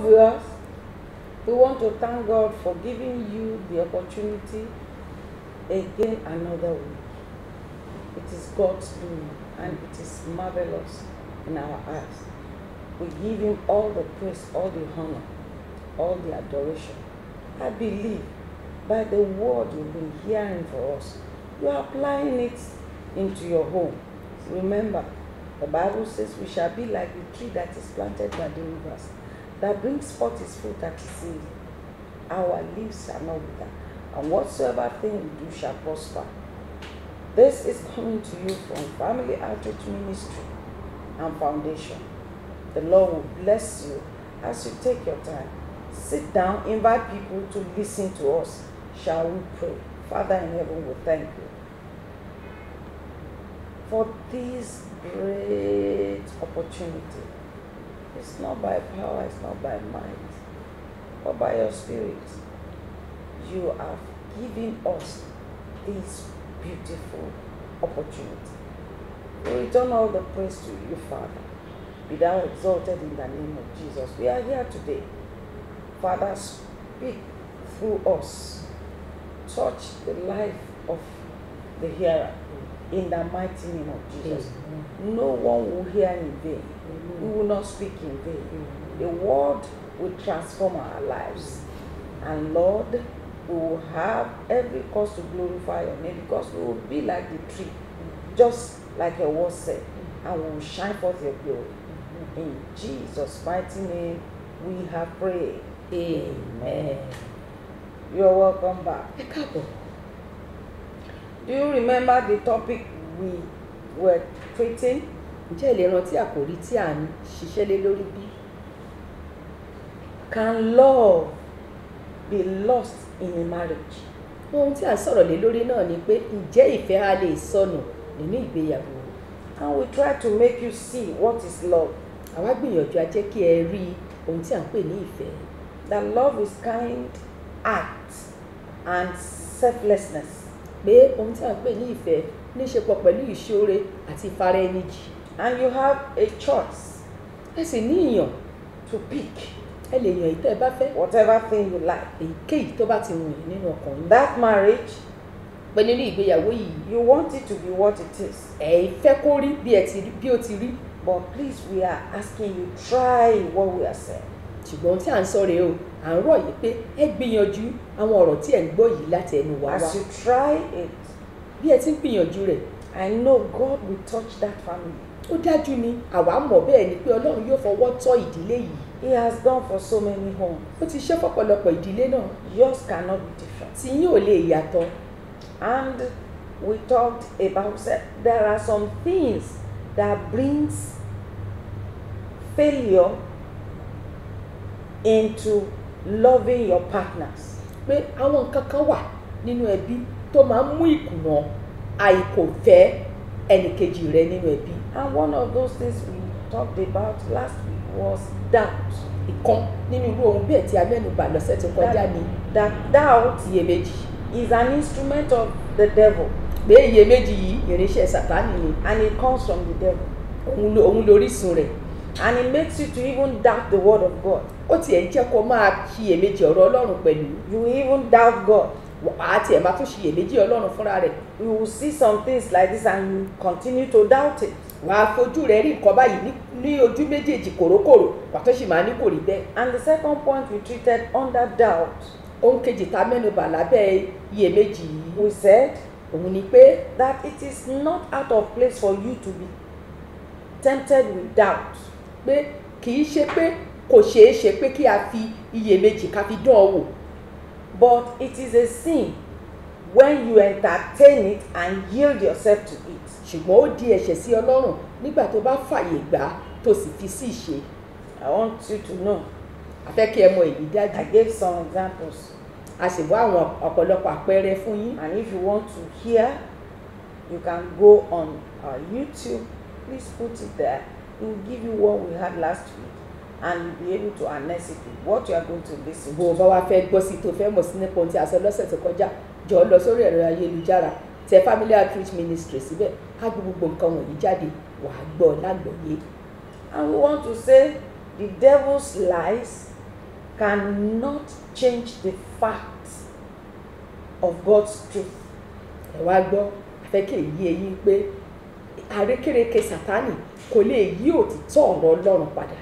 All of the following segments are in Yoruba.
viewers, we want to thank God for giving you the opportunity again another week. It is God's doing and it is marvelous in our eyes. We give Him all the praise, all the honor, all the adoration. I believe by the word you've been hearing for us, you are applying it into your home. Remember, the Bible says we shall be like the tree that is planted by the rivers, that brings forth its fruit at its season. Our leaves shall not wither, and whatsoever thing we do shall prosper. This is coming to you from Family Outreach Ministry and Foundation. The Lord will bless you as you take your time. Sit down, invite people to listen to us. Shall we pray? Father in heaven, we thank you for this great opportunity. It's not by power, it's not by might, but by your spirit. You have given us this beautiful opportunity. We return all the praise to you, Father. Be thou exalted in the name of Jesus. We are here today. Father, speak through us. Touch the life of the hearer in the mighty name of Jesus. No one will hear in vain. We will not speak in vain. The word will transform our lives. And Lord, we will have every cause to glorify your name because we will be like the tree, just like your word said, and we will shine forth your glory. In Jesus' mighty name, we have prayed. Amen. You're welcome back. ẹ káàbọ̀ Do you remember the topic we were treating? ǹjẹ́ ẹ lè rántí àkòrí tí à ń ṣiṣẹ́ lé lórí bí? Can love be lost in a marriage? ohun tí à ń sọ̀rọ̀ lé lórí náà ni pé ǹjẹ́ ìfẹ́ á lè sọnù nínú ìgbéyàwó And we try to make you see what is love. àwa gbìyànjú a jẹ́ kí ẹ rí ohun tí à ń pè ní ìfẹ́ That love is kind act and selflessness. pé ohun tí à ń pè ní ìfẹ́ ní í ṣe pọ̀ pẹ̀lú ìṣoore àti ìfara ẹni jì And you have a choice ẹ sì ní ìyàn to pick ẹ lè yàn ìtẹ́ ẹ bá fẹ́ whatever thing you like. èyíkéyìí tó bá ti wù yín nínú ọkàn yín That marriage, pé nínú ìgbéyàwó yìí you want it to be what it is. ẹ fẹ́ kó rí bí ẹ ti rí bí ó ti rí But please, we are asking you, try what we are saying. ṣùgbọ́n ohun tí à ń sọ rèé o à ń rọ̀ yìí pé ẹ gbìyànjú àwọn ọ̀rọ̀ tí ẹ̀ ń gbọ́ yìí láti ẹnu wa wá As you try it, bí ẹ ti ń gbìyànjú rẹ̀ I know God will touch that family. ó dájú ni àwa mọ̀ bẹ́ẹ̀ ni pé ọlọ́run yóò fọwọ́ tọ́ ìdílé yìí He has done for so many homes. ó ti ṣe fọ́pọ̀lọpọ̀ ìdílé náà Yours cannot be different. tí yín ò lè yàtọ̀ And we talked about that there are some things that brings failure into loving your partners. pé àwọn nǹkan kan wà nínú ẹbí tó máa ń mú ìkùnà àìkòfẹ́ ẹnìkejì rẹ nínú ẹbí And one of those things we talked about last week was doubt. ìkan nínú irú ohun bẹ́ẹ̀ tí a mẹ́nubà lọ́sẹ̀ tó kọjá That, ni that doubt iyèméjì is an instrument of the devil pé iyèméjì yìí irinṣẹ́ sàtánì ni and it comes from the devil. òun lo- òun lórísun rẹ̀ And it makes you to even doubt the word of God. ó tiẹ̀ ń jẹ́ kó máa ṣiyèméjì ọ̀rọ̀ ọlọ́run pẹ̀lú You will even doubt God. wàá tiẹ̀ máa tún ṣiyèméjì ọlọ́run fúnra rẹ̀ You will see some things like this and you continue to doubt it. wàá fojú rẹ̀ rí nǹkan báyìí ní- ní ojú méjèèjì kòrókòrò pàtó sì máa ní kò rí bẹ́ẹ̀ And the second point we treated under doubt, ohun kejì tá a mẹ́nubà lábẹ́ iyèméjì yìí we said òun ni pé that it is not out of place for you to be tempted with doubt. pé kì í ṣe pé kò ṣeé ṣe pé kí a fi iyèméjì ká fi dán ọ wò But it is a sin when you entertain it and yield yourself to it. ṣùgbọ́n ó di ẹ̀ṣẹ̀ sí ọlọ́run nígbà tó bá fàyè gbà á tó sì fi sí ìṣe I want you to know. àfẹ́ kí ẹ mọ èyí dájú I gave some examples. a sì wá àwọn ọ̀pọ̀lọpọ̀ àpẹẹrẹ fún yín And if you want to hear, you can go on our YouTube. Please put it there. It will give you what we had last week. And you'll be able to harness it with what you are going to listen bó o to. bá wá fẹ́ gbọ́ sí tó fẹ́ mọ̀ sí nípa ohun tí a sọ lọ́sẹ̀ tó kọjá jọ lọ sórí ẹ̀rọ ayélujára tẹ family outreach ministry síbẹ̀ á gbé gbogbo nǹkan wọ̀nyí jáde wàá gbọ́ lágbọ̀ọ́yé And we want to say the devil's lies cannot change the fact of God's truth. ẹ wá gbọ́ afẹ́kẹ́ yí eyín pé àrékérekè sátánì kò lè yí òtítọ́ ọ̀rọ̀ ọlọ́run padà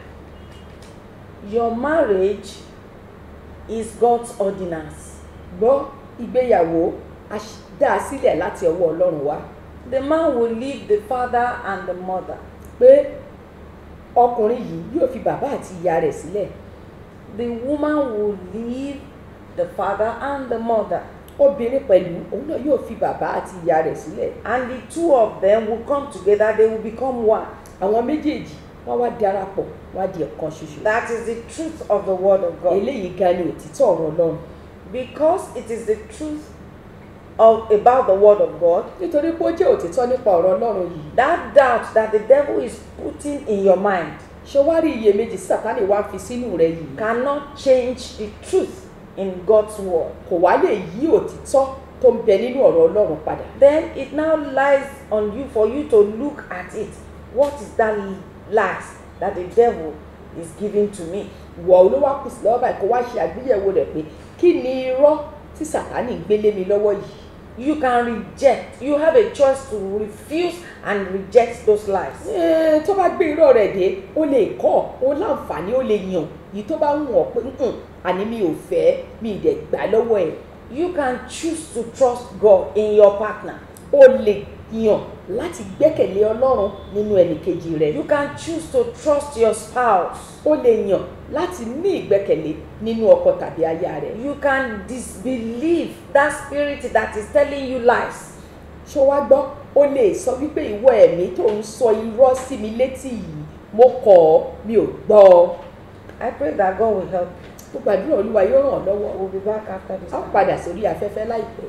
Your marriage is God's ordinance. gbọ́ ìgbéyàwó a ṣ- dá a sílẹ̀ láti ọwọ́ ọlọ́run wá The man will leave the father and the mother. pé ọkùnrin yìí yóò fi bàbá àti ìyá rẹ̀ sílẹ̀ The woman will leave the father and the mother. obìnrin pẹ̀lú òun náà yóò fi bàbá àti ìyá rẹ̀ sílẹ̀ And the two of them will come together, they will become one. àwọn méjèèjì wọ́n wá darapọ̀ wọ́n á di ọ̀kan ṣoṣo That is the truth of the word of God. eléyìí gan ni òtítọ́ ọ̀rọ̀ ọlọ́run Because it is the truth of about the word of God, nítorí pé ó jẹ́ òtítọ́ nípa ọ̀rọ̀ ọlọ́run yìí that doubt that the devil is putting in your mind ṣé wá rí iyèméjì sátánì wá fi sínú rẹ yìí cannot change the truth in God's word. kò wá lè yí òtítọ́ tó ń bẹ nínú ọ̀rọ̀ ọlọ́run padà Then it now lies on you for you to look at it. What is that lies that the devil is giving to me? wọ̀ ló wá kù sí lọ́wọ́ báyìí kó wá ṣe àgbéyẹ̀wò rẹ̀ pé kí ni irọ́ tí sátánì gbé lé mi lọ́wọ́ yìí You can reject. You have a choice to refuse and reject those lies. Ẹ́ẹ̀, tó bá gbé irọ́ rẹ̀ dé ó lè kọ́ ó láǹfààní ó lè yàn yìí tó bá ń wọ̀n pé "Mm-mm, àní mi ò fẹ́ mi ì dẹ̀ gbà lọ́wọ́ ẹ̀ You can choose to trust God in your partner. ó lè yàn láti gbẹ́kẹ̀lé ọlọ́run nínú ẹnìkejì rẹ̀ You can choose to trust your spouse. ó lè yàn láti ní ìgbẹ́kẹ̀lé nínú ọkọ tàbí aya rẹ̀ You can disbelieve that spirit that is telling you lies. ṣó wá gbọ́ ó lè sọ wípé ìwọ ẹ̀mí tó ń sọ irọ́ sí mi létí yìí mo kọ̀ ọ́ mi ò gbọ́ ọ I pray that God will help mo gbàdúrà olúwa yóò ràn ọ́ lọ́wọ́ you. We'll be back after this. a ó time. padà sórí afẹ́fẹ́ láìpẹ́.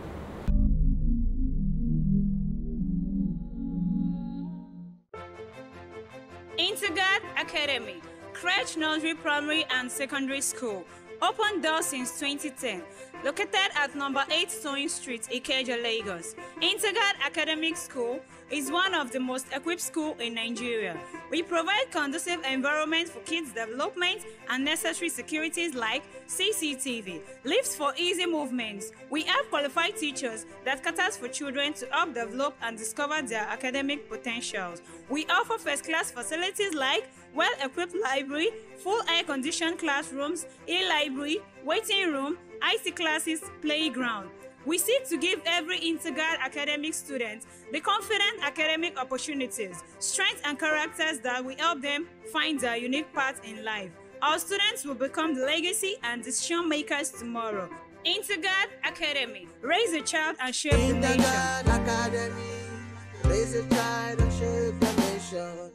Intergard Academy, Crèche Nursery Primary and Secondary School. Open doors since 2010. Located at number 8 Sewing Street, Ikeja, Lagos. Intergard Academic School is one of the most equipped schools in Nigeria. We provide conducive environment for kids' development and necessary securities like CCTV, lifts for easy movements. We have qualified teachers that caters for children to help develop and discover their academic potentials. We offer first-class facilities like well-equipped library, full air-conditioned classrooms, e-library, waiting room, IT classes, playground. We seek to give every Intergard academic student the confident academic opportunities, strengths, and characters that will help them find their unique path in life. Our students will become the legacy and decision makers tomorrow. Intergard Academy. Raise a child and shape the In the nation. God Academy, raise a child and shape the nation.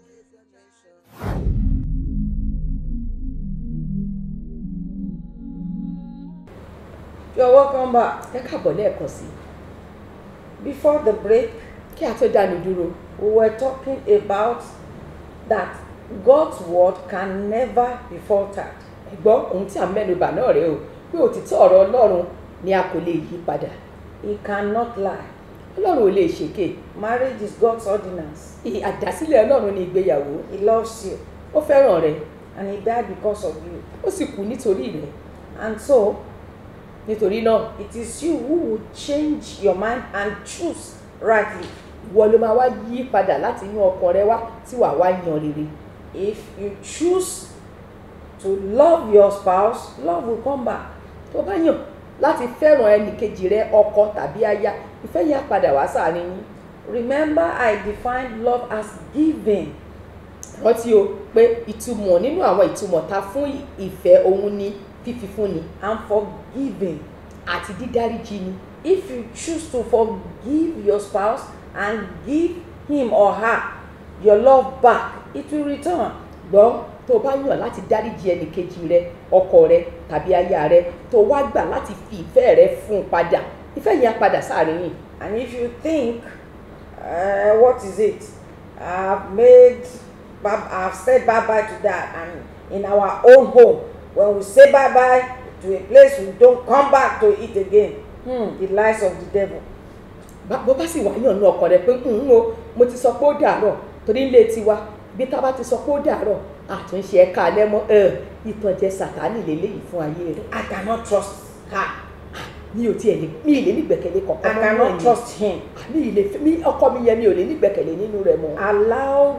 You're welcome back. ẹ káàbọ̀ lẹ́ẹ̀kan sí i Before the break, kí a tó dánu dúró we were talking about that God's word can never be faltered. ẹ gbọ́ ohun tí à ń mẹ́nubà náà rèé o pé òtítọ́ ọ̀rọ̀ ọlọ́run ni a kò lè yí padà He cannot lie. ọlọ́run ò lè ṣèké Marriage is God's ordinance. Ì- àdásílẹ̀ ọlọ́run ni ìgbéyàwó He loves you ó fẹ́ràn rẹ and He died because of you. ó sì kú nítorí rẹ And so, nítorí náà it is you who will change your mind and choose rightly. ìwọ ló máa wá yí padà láti inú ọkàn rẹ wá tí wàá wá yan rere If you choose to love your spouse, love will come back. tó bá yàn láti fẹ́ràn ẹnìkejì rẹ ọkọ tàbí aya ìfẹ́ yẹn á padà wá sáàrin yín Remember, I defined love as giving. rántí o pé ìtumọ̀ nínú àwọn ìtumọ̀ ta fún ìfẹ́ òun ni fífi fúnni and forgiving. àti dídáríjì ni If you choose to forgive your spouse and give him or her your love back, it will return. gbọ́ tó o bá yàn láti dáríjì ẹnìkejì rẹ ọkọ rẹ tàbí aya rẹ tó o wá gbà láti fi ìfẹ́ rẹ fún un padà ìfẹ́ yẹn á padà sáàrin yìí And if you think, uh, what is it? I've made, bye- I've said bye bye to that, and in our own home, when we say bye bye to a place, we don't come back to it again. Hmm, the lies of the devil. Bá- bó bá sì wá yàn ní ọkàn rẹ pé ń o mo ti sọ pé ó dàárọ̀ torí ilé tiwa bí tá a bá ti sọ pé ó dàárọ̀ àtúnṣe ẹ̀ka alẹ́ mọ́ ẹ ìtànjẹ sàtánì lélẹ́yìí fún ayé rẹ̀ I cannot trust her. mi ò tiẹ̀ lè mi ì lè nígbẹ̀kẹ̀lé I kankan mọ́ cannot náà ni. trust him. mi ì lè mi ọkọ mi yẹn mi ò lè nígbẹ̀kẹ̀lé nínú rẹ̀ mọ́. Allow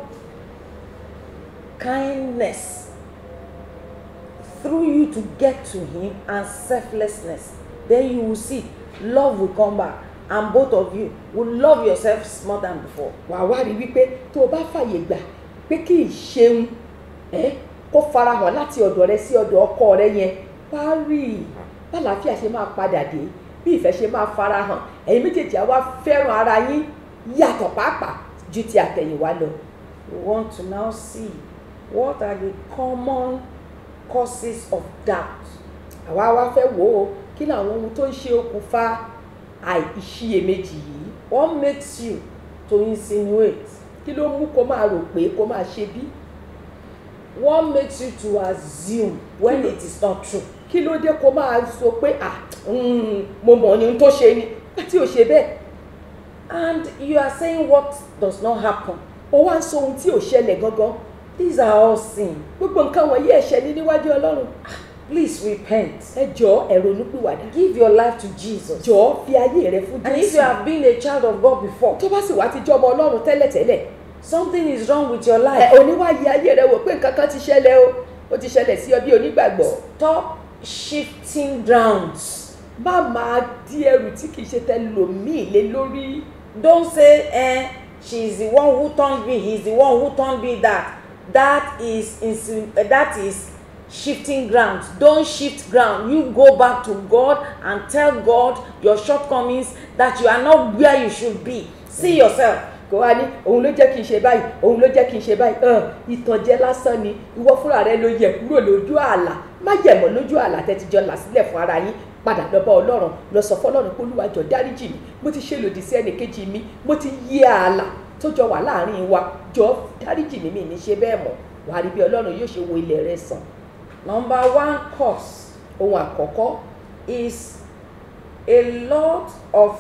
kindness through you to get to him and selflessness. Then you will see love will come back and both of you will love yourselves more than before. wà á wá rí wípé tó o bá fàyè gbà pé kí ìṣeun ẹ kó farahàn láti ọ̀dọ̀ rẹ sí ọ̀dọ̀ ọkọ rẹ yẹn wá rí i bálàáfíà ṣe máa padà dé bí ìfẹ́ ṣe máa farahàn ẹ̀yin méjèèjì á wá fẹ́ràn ara yín yàtọ̀ pàápàá ju ti àtẹ̀yìnwá lọ. We want to now see what are the common causes of doubt. àwa wá fẹ́ wò ó kí làwọn ohun tó ń ṣe okùnfà àìṣiyèméjì yìí What makes you to insinuate? kí ló mú kó máa rò pé kó máa ṣe bí What makes you to assume when it is not true? kí ló dé kó máa sọ pé à mm, mo mọ̀ ní ohun tó ṣe ni tí ò ṣe bẹ́ẹ̀ And you are saying what does not happen. ó wá ń sọ ohun tí ò ṣẹlẹ̀ gangan These are all sin. gbogbo nǹkan wọ̀nyí ẹ̀ṣẹ̀ ní níwájú ọlọ́run Please repent. ẹ jọ̀ọ́ ẹ ronúpìwàdà Give your life to Jesus. jọ̀ọ́ fi ayé rẹ fún And if jésù you have been a child of God before, tó bá sì wá ti jọmọ ọlọ́run tẹ́lẹ̀tẹ́lẹ̀ something is wrong with your ẹ life. oníwáyé ayé rẹ wò pé nǹkan kan ti ṣẹlẹ̀ o ó ti ṣẹlẹ̀ sí ọ bí onígbàgbọ́ Stop shifting grounds. má máa di ẹrù tí kìí ṣe tẹlòmíì lé lórí Don't say, eh, she's the one who turned me, he's the one who turned me that. That is insin- uh, that is shifting grounds. Don't shift ground. You go back to God and tell God your shortcomings that you are not where you should be. See yourself. kó wá ní òun ló jẹ́ kí n ṣe báyìí òun ló jẹ́ kí n ṣe báyìí hàn ìtànjẹ lásán ni ìwọ fúnra rẹ ló yẹ kúrò lójú ààlà má yẹ̀mọ́ lójú ààlà tẹ́tijọ́ là sílẹ̀ fún ara yín padà lọ bá ọlọ́run lọ sọ fọlọ́run pé olúwa jọ̀ọ́ dáríjì mi mo ti ṣe lòdì sí ẹnìkejì mi mo ti yí ààlà tó jọ wà láàrin wa jọ̀ọ́ dáríjì mi mi ní ṣe bẹ́ẹ̀ mọ́ wàá rí bí ọlọ́run yóò ṣe wo ilẹ̀ rẹ sàn Number one cause ohun àkọ́kọ́ is a lot of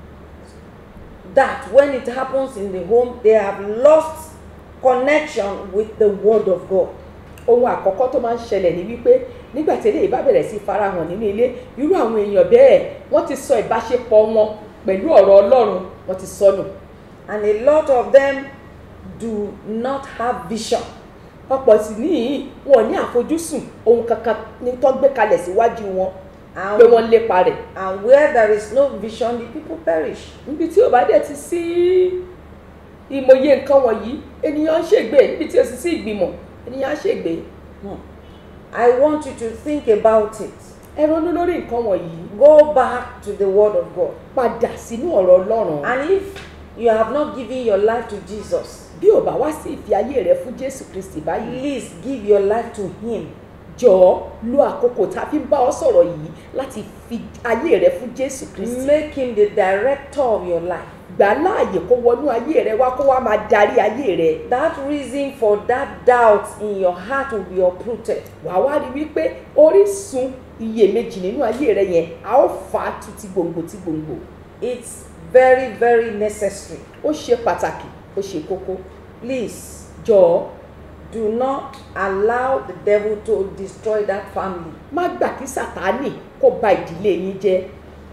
that when it happens in the home, they have lost connection with the word of God. ohun àkọ́kọ́ tó máa ń ṣẹlẹ̀ ní wípé nígbà tí eléyìí bá bẹ̀rẹ̀ sí farahàn nínú ilé irú àwọn èèyàn bẹ́ẹ̀ wọ́n ti sọ ìbáṣepọ̀ wọn pẹ̀lú ọ̀rọ̀ ọlọ́run wọ́n ti sọnù And a lot of them do not have vision. ọ̀pọ̀ sì níyì wọn ò ní àfojúsùn ohun kankan ní tó gbé kalẹ̀ síwájú wọn pé wọ́n And, lépa rẹ̀ and where there is no vision, the people perish. níbi tí ò bá dẹ̀ ti sí ìmọ̀ye nǹkan wọ̀nyí ènìyàn ń ṣègbè níbi tí ò sì sí ìgbìmọ̀ ènìyàn ń ṣègbè Hmm. I want you to think about it. ẹ ronú lórí nǹkan wọ̀nyí Go back to the word of God. padà sínú ọ̀rọ̀ ọlọ́run And if you have not given your life to Jesus, bí ò bá wá sí ìfi ayé rẹ fún jésù kristi báyìí please give your life to Him. jọ̀ọ́ lo àkókò tá a fi ń bá ọ sọ̀rọ̀ yìí láti fi ayé rẹ fún jésù kristi Make Him the director of your life. gbà á láàyè kó wọnú ayé rẹ wá kó wá máa darí ayé rẹ That reason for that doubt in your heart will be uprooted. wàá wá rí wípé orísun iyèméjì nínú ayé rẹ yẹn a ó fà á tu ti gbòǹgbò ti gbòǹgbò It's very, very necessary. ó ṣe pàtàkì ó ṣe kókó Please jọ̀ọ́ do not allow the devil to destroy that family. má gbà kí sàtánì kó ba ìdílé yín jẹ́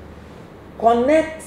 Connect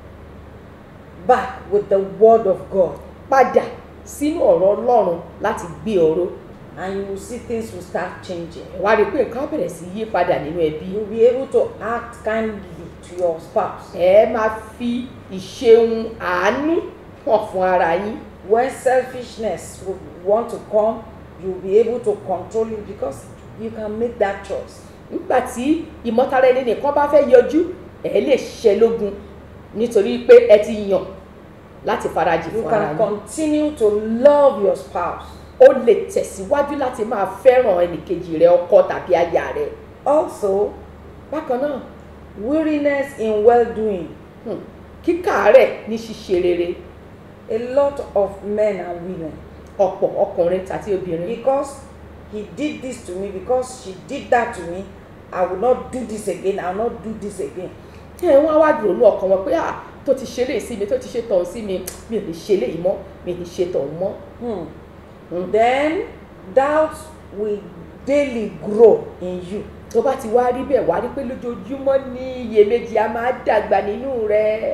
back with the word of God, padà sínú ọ̀rọ̀ ọlọ́run láti gbé ọ̀rọ̀ and you will see things will start changing. wàá rí i pé nǹkan á bẹ̀rẹ̀ sí yí padà nínú ẹbí You'll be able to act kindly to your spouse. ẹ máa fi ìṣeun àánú hàn fún ara yín When selfishness will want to come, you'll be able to control it because you can make that choice. nígbà tí ìmọ̀tara ẹni nìkan bá fẹ́ yọjú ẹ lè ṣiṣẹ́ lógun nítorí pé ẹ ti yàn láti farajì You fún ara can yín continue to love your spouse. ó lè tẹ̀síwájú láti máa fẹ́ràn ẹnìkejì rẹ ọkọ tàbí aya rẹ Also, bákan náà weariness in well doing. hmm, kíkàárẹ̀ ní ṣíṣe rere A lot of men and women, ọ̀pọ̀ ọkùnrin tàbí obìnrin because he did this to me, because she did that to me, I will not do this again, I will not do this again. ẹ wọ́n á wá dùn ní ọkàn wọn pé à tó ti ṣe léyìí sí mi tó ti ṣe tọ̀hún sí mi mi ò ní ṣe léyìí mọ́ mi ò ní ṣe tọ̀hún mọ́ Hmm. Hmm. Then doubt will daily grow in you. tó bá ti wá rí bẹ́ẹ̀ wá rí pé lójoojúmọ́ ní iyèméjì a máa dàgbà nínú rẹ̀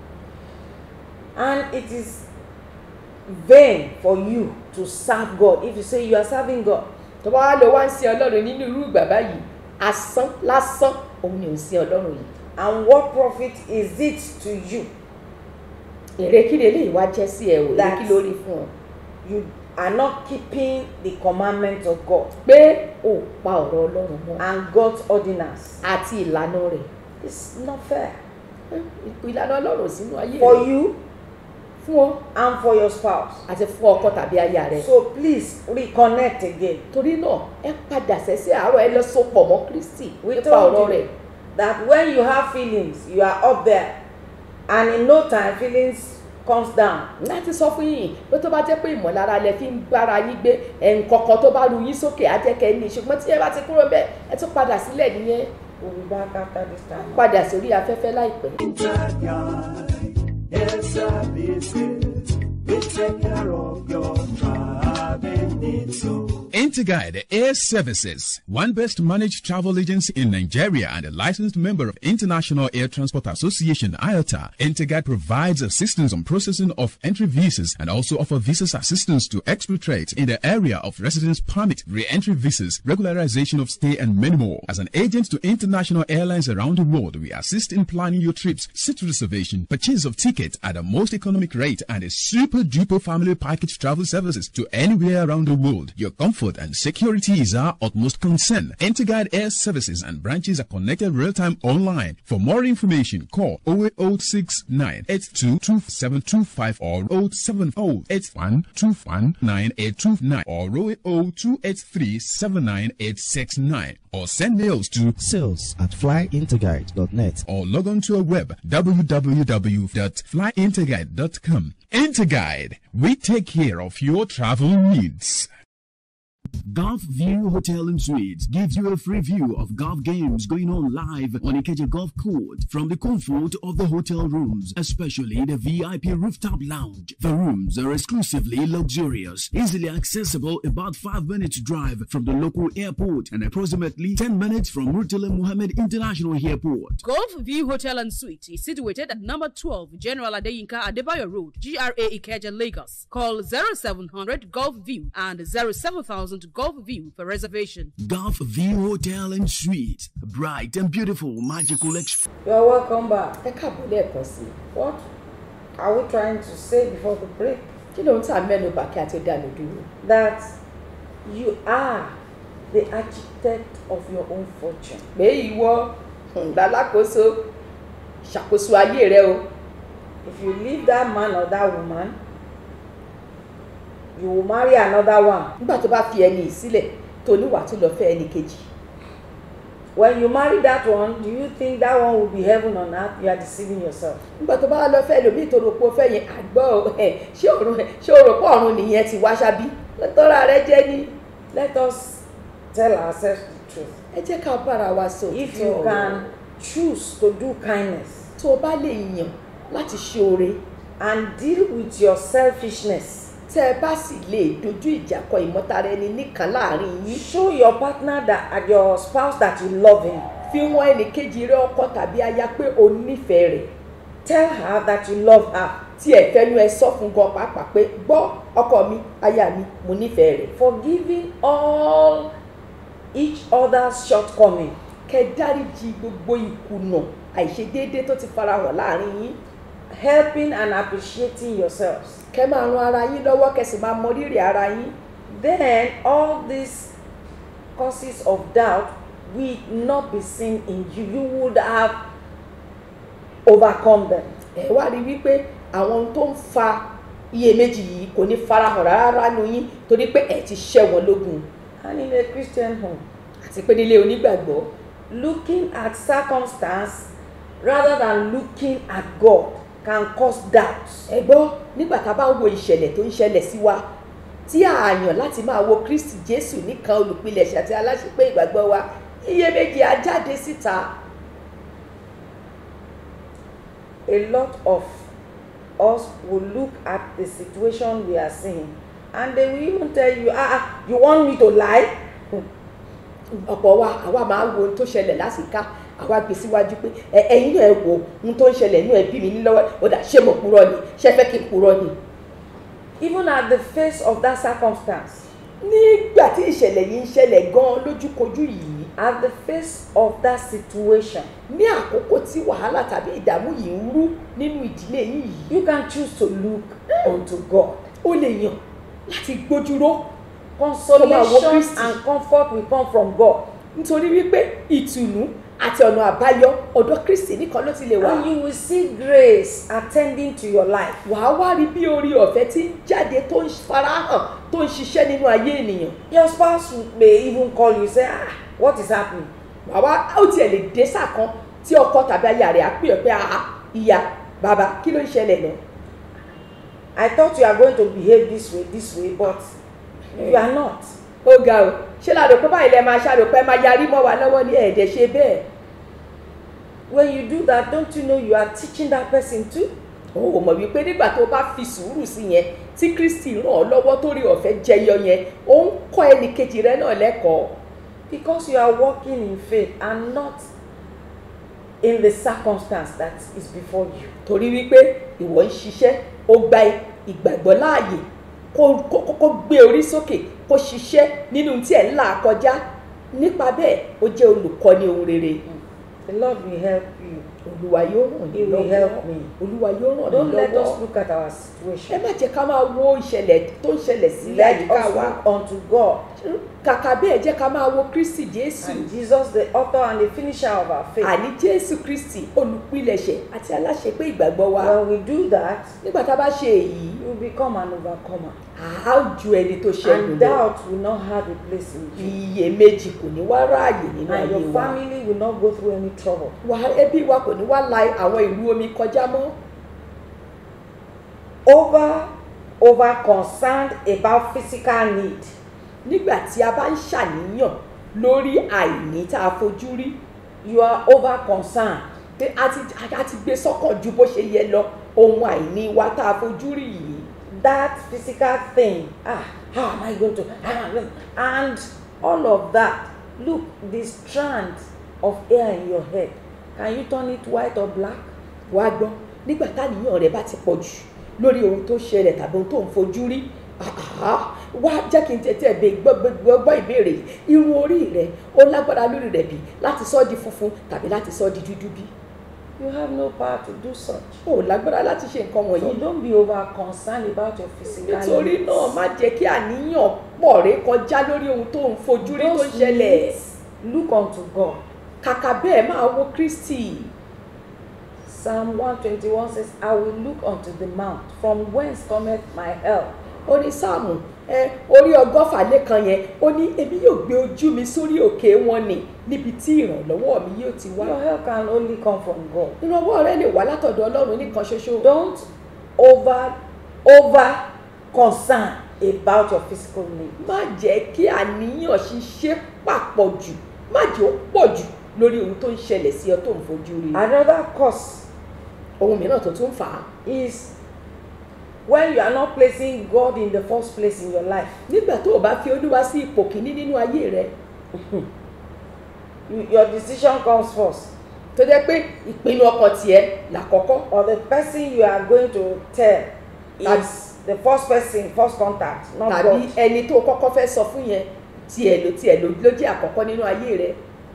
And it is vain for you to serve God. If you say you are serving God, tó bá wá lọ wá ń sin ọlọ́run nínú irú ìgbà báyìí asán lásán òun ni ò ń sin ọlọ́run yìí and what profit is it to you? èrè kí lélẹ́yìí wá jẹ́ sí ẹ o èrè kí That's- ló rí fún ọ You are not keeping the commandments of God pé o pa ọ̀rọ̀ ọlọ́run mọ́ and God's ordinance. àti ìlànà rẹ̀ It's not fair ìlànà ọlọ́run sínú ayé for rẹ̀ you fún ọ and for your spouse. àti fún ọkọ tàbí aya rẹ̀ So please reconnect again. torí náà ẹ padà sẹ́sẹ́ àárọ̀ ẹ lọ sopọ̀ mọ́ kristi We nípa told ọ̀rọ̀ you rẹ̀ that when you have feelings, you are up there, and in no time, feelings comes down. láti sọ fún yín pé tó bá jẹ́ pé ìmọ̀lára lẹ fi ń bára yín gbé ẹ̀ǹkọ̀kan tó bá ru yín sókè á jẹ́ kẹ́ ẹ ní ṣùgbọ́n tí ẹ bá ti kúrò bẹ́ẹ̀ ẹ tún padà sílẹ̀ nìyẹn We'll be back after this time. padà sórí afẹ́fẹ́ láìpẹ́. Air services, we take care of your driving needs. So Interguide Air Services, one best managed travel agency in Nigeria and a licensed member of International Air Transport Association IATA. Interguide provides assistance on processing of entry visas and also offer visas assistance to expatriates in the area of residence permit, re-entry visas, regularization of stay and many more. As an agent to international airlines around the world, we assist in planning your trips, seat reservation, purchase of tickets at the most economic rate and a super duper family package travel services to anywhere around the world. Your comfort and security is our utmost concern. Interguide Air Services and branches are connected real-time online. For more information, call 08069 822 or 070 or 08028379869 or send mails to sales at flyinterguide.net. or log on to our web www.flyinterguide.com. Interguide, we take care of your travel needs. Golf View Hotel and Suites gives you a free view of golf games going on live on Ikeja Golf Court from the comfort of the hotel rooms, especially the VIP rooftop lounge. The rooms are exclusively luxurious, easily accessible about 5 minutes drive from the local airport and approximately 10 minutes from Murtala Mohammed International Airport. Golf View Hotel and Suite is situated at number 12 General Adeyinka Adebayo Road, GRA Ikeja, Lagos. Call 0700 Golf View and 07000 Golf View for reservation. Golf View Hotel and Suites, bright and beautiful magical experience. You're welcome back. ẹ káàbọ̀ lẹ́ẹ̀kan sí i What are we trying to say before the break? kí ló ń tà mẹ́nu bà kí a tó dànù dúró That you are the architect of your own fortune. pé ìwọ ńlálákòóso ṣàkóso ayé rẹ o If you leave that man or that woman, you will marry another one. nígbà tó bá fi ẹni yìí sílẹ̀ tó níwà tó lọ fẹ́ ẹni kejì When you marry that one, do you think that one will be heaven on earth? You are deceiving yourself. nígbà tó bá lọ fẹ́ lómi tó rò pé ó fẹ́ yẹn àgbọ̀ o, ẹ̀, ṣé òrùn ṣé o rò pé ọ̀run nìyẹn ti wá ṣábí tọ́ra rẹ jẹ́ ní Let us tell ourselves the truth. ẹ jẹ́ ká bára wa sọ If òtítọ́ you ọ̀rọ̀. can choose to do kindness tó o bá lè yàn láti ṣe oore and deal with your selfishness, tẹ́ ẹ bá sì lè dojú ìjà kọ ìmọ̀tara ẹni nìkan láàrin yín show your partner that and your spouse that you love him. fi wọn ẹnì kejì rẹ ọkọ tàbí aya pé o nífẹ̀ẹ́ rẹ̀ Tell her that you love her. tí ẹ fẹ́nu ẹ sọ fún gan pàápàá pé gbọ́ ọkọ mi aya mi mo nífẹ̀ẹ́ rẹ̀ Forgiving all each other's shortcoming. kẹ́ dáríji gbogbo ìkùnà àìṣedéédé tó ti farahàn láàrin yín helping and appreciating yourselves. kẹ́ máa ran ara yín lọ́wọ́ kẹ́ sì máa mọ rírì ara yín Then all these causes of doubt will not be seen in you. You would have overcome them. ẹ wá rí wípé àwọn ohun tó ń fa iyèméjì yìí kò ní farahàn rárá nu yín torí pé ẹ ti ṣẹ́ wọn lógun And in a Christian home, àti pé nílé onígbàgbọ́ looking at circumstance rather than looking at God can cause doubt. ẹ gbọ́ nígbà tá a bá ń wo ìṣẹ̀lẹ̀ tó ń ṣẹlẹ̀ sí wa tí a yàn láti máa wo kristi jésù nìkan olùpilẹ̀ṣẹ̀ àti aláṣepé ìgbàgbọ́ wa iyèméjì á jáde síta A lot of us will look at the situation we are seeing and they will even tell you ah ah you want me to lie ọ̀pọ̀ wa àwa máa ń wo ohun tó ṣẹlẹ̀ lásìká àwa gbé síwájú pé ẹ ẹ̀yin náà ẹ wo ohun tó ń ṣẹlẹ̀ inú ẹbí mi ní lọ́wọ́ ó dà ṣé mo purọ́ ni ṣé fẹ́ kí n purọ́ ni. even at the face of that circumstance nígbà tí ìṣẹ̀lẹ̀ yìí ń ṣẹlẹ̀ gan-an lójúkojú yìí at the face of that situation ní àkókò tí wàhálà tàbí ìdààmú yìí ń rú nínú ìdílé yín yìí you can choose to look unto God ó lè yàn láti gbójúró consolation Kristi. and comfort will come from God nítorí wípé ìtùnú àti ọ̀nà àbáyọ ọ̀dọ̀ kristi nìkan ló ti lè wà and you will see grace attending to your life wàá wá rí bí orí ọ̀fẹ́ tí ń jáde tó ń farahàn tó ń ṣiṣẹ́ nínú ayé ènìyàn your spouse may even call you say ah what is happening wàá wá ó tiẹ̀ lè dé sáà kan tí ọkọ tàbí aya rẹ̀ á pè ọ́ pé àá ìyá bàbá kí ló ń ṣẹlẹ̀ náà I thought you are going to behave this way this way but you are not ó ga o ṣé ládò pé báyìí lẹ máa ṣàrò pé máa yarí mọ́ wa lọ́wọ́ ní ẹ̀ẹ́dẹ̀ ṣe bẹ́ẹ̀ when you do that don't you know you are teaching that person too o ò mọ̀ wípé nígbà tó bá fi sùúrù sí yẹn tí kristi ràn ọ́ lọ́wọ́ tó rí ọ̀fẹ́ jẹyọ yẹn ó ń kọ́ ẹnì kejì rẹ náà lẹ́kọ̀ọ́ because you are walking in faith and not in the circumstance that is before you torí wípé ìwọ ń ṣiṣẹ́ ó gba ìgbàgbọ́ láàyè kó kó kó gbé orí sókè kó ṣiṣẹ́ nínú tí ẹ̀ ń là kọjá nípa bẹ́ẹ̀ ó jẹ́ olùkọ́ni ohun rere the Lord will help you olúwa yóò ràn He yín will help lọ́wọ́ me. olúwa yóò ràn don't yín let lọ́wọ́ us look at our ẹ situation má jẹ́ ká máa wo ìṣẹ̀lẹ̀ tó ń ṣẹlẹ̀ sí let àyíká us wa look unto God kàkà bẹ́ẹ̀ jẹ́ ká máa wo kristi jésù and Jesus the author and the finisher of our faith àní jésù kristi olùpilẹ̀ṣẹ̀ àti aláṣepé ìgbàgbọ́ wa when we do that nígbà tá a bá ṣe èyí you become an overcomer a ó ju ẹni tó ṣẹ́gun and lọ doubt will not have a place in you iyèméjì kò ní wá ráàyè nínú and ayé your wa family will not go through any trouble wà ẹbí wa kò ní wá la àwọn ìlú omi kọjá mọ́ over over concerned about physical need nígbà tí a bá ń ṣàníyàn lórí àìní tá a fojú rí you are over concerned pé a ti a ti gbé sọ́kàn ju bó ṣe yẹ lọ ohun àìní wa tá a fojú rí yìí that physical thing ah how am i going to ah, and all of that look the strand of hair in your head can you turn it white or black wá gbọ́ nígbà táníyàn rẹ bá ti pọ̀ jù lórí ohun tó ṣẹlẹ̀ tàbí ohun tó ń fojú rí àhá, wá jẹ́ kí n tètè bẹ gbọ́ gbọ́- gbọ́ ìbéèrè yìí irun orí rẹ ó lágbára lórí rẹ bí láti sọ ọ́ di funfun tàbí láti sọ ọ́ di dúdú bí you have no power to do such ó lágbára láti ṣe nǹkan so wọ̀nyí don't be over concerned about your physical nítorí needs. náà má jẹ́ kí àníyàn pọ̀ ré kọjá lórí ohun tó ń fojú rí tó ń Those ṣẹlẹ̀ needs, look unto God kàkà bẹ́ẹ̀ máa wo kristi psalm one twenty-one says i will look unto the mount from whence cometh my help ó ní sáàmù ẹ orí ọgọ́fà lẹ́kan yẹn ó ní èmi yóò gbé ojú mi sórí òkè wọn ni níbi tí ìrànlọ́wọ́ mi yóò ti wá your help can only come from God ìrànwọ́ rẹ lè wá látọ̀dọ̀ ọlọ́run nìkan ṣoṣo don't over over concern about your physical need má jẹ́ kí àníyàn ṣiṣẹ́ papọ̀ jù má jẹ́ ó pọ̀ jù lórí ohun tó ń ṣẹlẹ̀ sí ọ tó ń fojú rí another cause ohun mìíràn tó tún fà á is when you are not placing God in the first place in your life nígbà tó o bá fi olúwa sí ipò kìíní nínú ayé rẹ you, your decision comes first tó jẹ́ pé ìpinnu ọkàn tiẹ̀ làkọ́kọ́ or the person you are going to tell Tàbí- is the first person first contact not tàbí God ẹni tó kọ́kọ́ fẹ́ sọ fún yẹn tiẹ̀ ló tiẹ̀ ló ló jẹ́ àkọ́kọ́ nínú ayé rẹ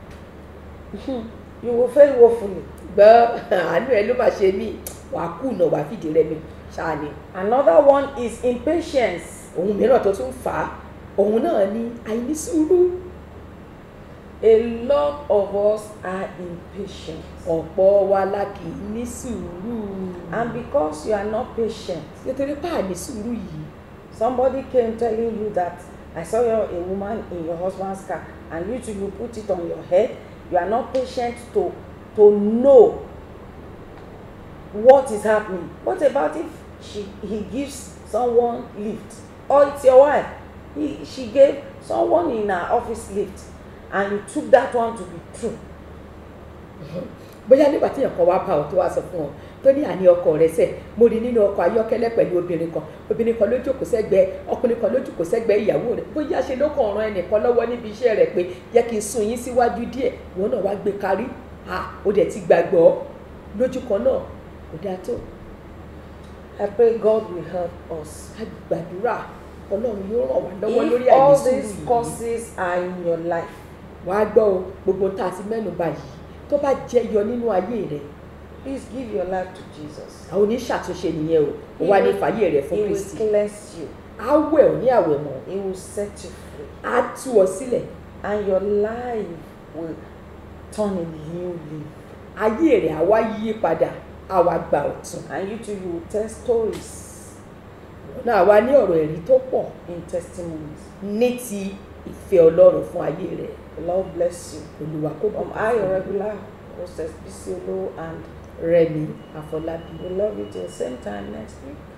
you will fail woefully gbọ́ àánú ẹ ló máa ṣe mí wàá kùnà wàá fìdí rẹ mi ṣáà ni another one is impatience ohun mìíràn tó tún fà á òun náà ni àìnísùúrù a lot of us are impatient ọ̀pọ̀ wa la kì í ní sùúrù and because you are not patient nítorí pé àìnísùúrù yìí somebody came telling you that i saw your, a woman in your husband's car and you too you put it on your head you are not patient to to know what is happening what about if she he gives someone lift or it's your wife he she gave someone in her office lift and you took that one to be true bóyá nígbà tí èèyàn kan wá bá ọ tó wá sọ fún ọ tó ní àní ọkọ rẹ̀ sẹ̀ mo rí nínú ọkọ̀ ayọ́kẹ́lẹ́ pẹ̀lú obìnrin kan obìnrin kan ló jókòó sẹ́gbẹ́ ọkùnrin kan ló jókòó sẹ́gbẹ́ ìyàwó rẹ̀ bóyá ṣe ló kàn ran ẹnìkan lọ́wọ́ níbi iṣẹ́ rẹ̀ pé jẹ́ kí n sún yín síwájú díẹ̀ wọn náà wá gbé kárí à ó dẹ̀ ti gbàgbọ́ lójú kan náà kò dáa tó I pray God will help us. a gbàdúrà ọlọ́run yóò ràn wá lọ́wọ́ If lórí all àìnísùúrù these yìí causes are in your life, wàá gbọ́ o gbogbo tá a ti mẹ́nu bà yìí tó bá jẹyọ nínú ayé rẹ̀ please give your life to Jesus. àwọn oníṣàtúnṣe nìyẹn o ó wá ní fàyè rẹ̀ fún He will kristi cleanse you. á wẹ̀ ọ́ ní àwẹ̀ mọ́ He will set you free. á tú ọ sílẹ̀ And your life will turn a new leaf. ayé rẹ̀ á wá yí padà á wá gba ọ̀tun And you too, you will tell stories ọ̀nà àwa ní ọ̀rọ̀ ẹ̀rí tó pọ̀ in testimonies. ní ti ìfẹ́ ọlọ́run fún ayé rẹ̀ The Lord bless you. olùwà kó From bùkún I, fún your ọ. regular hostess, Bisi Olo, and rẹmi àfọlábí we love you till the same time next week.